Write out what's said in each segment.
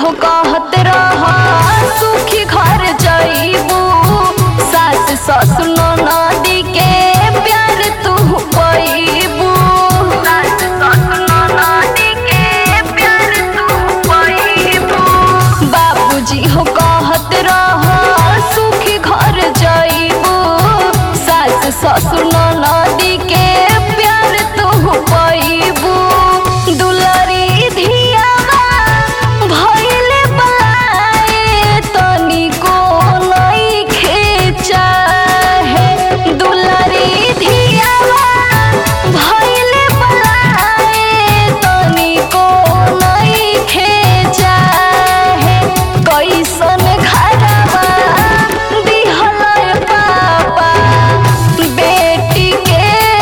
हो कहत रह सुखी घर जइबू सास ससुर नदी के प्यार तू पैबू सास ससुर नदी के प्यार तू पैबू बाबूजी हो कहत रह सुखी घर जइबू सास ससुर नदी के प्यार तू पैबू दुलरी धियावा भइले बलाए तनिको नइखे चाहे दुलरी धियावा भइले बलाए तनिको नइखे चाहे कैसन घरवा दिहलय पापा बेटी के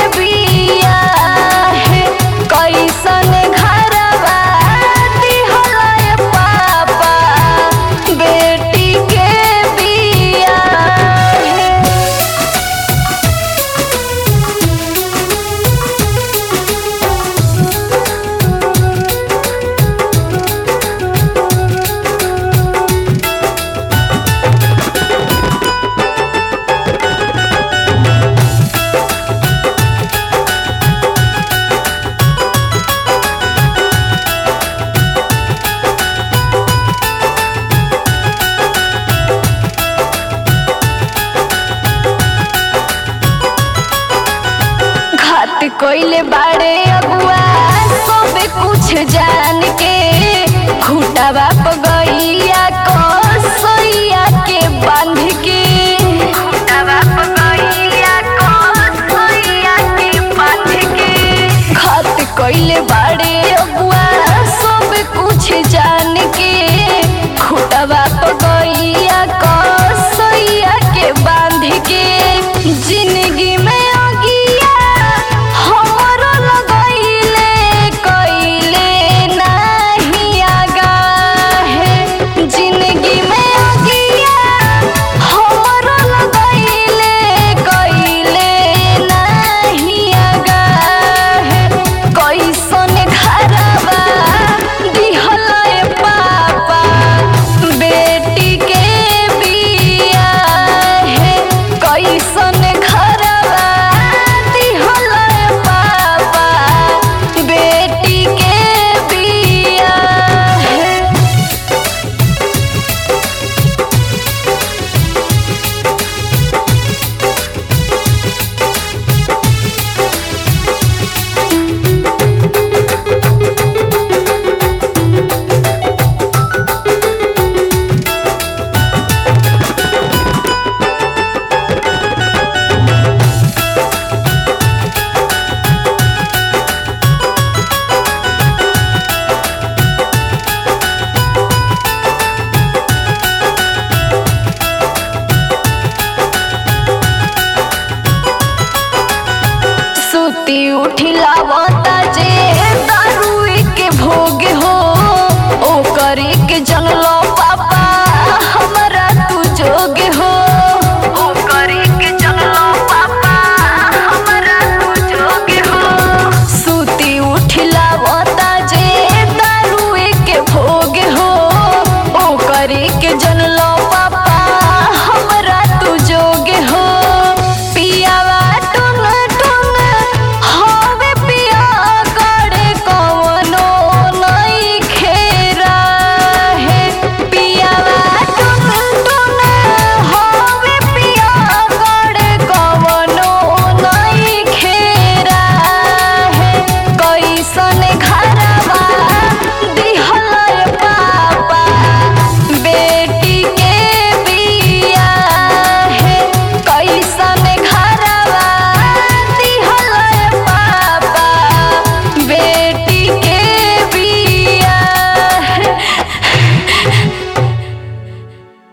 बियाहे कैसन घरवा दिहलय पापा बेटी के बियाहे घात कोइले बाड़े अगुआ सब कुछ जान के खूटावा पगैया को सोइया के बांध के खूटावा पगैया को सोइया के बांध के घात कोइले बाड़े अगुआ सब कुछ जान के खूटावा पगैया को सोइया के बांध के जिंदगी में अगिया हमरो लगैले कइले नाही आगा है जिंदगी में अगिया हमरो लगैले कइले नाही आगा है कैसन घरवा दिहलय पापा बेटी के बिया है कैसन घरवा दिहलय पापा बेटी के बिया है सुती उठिलावता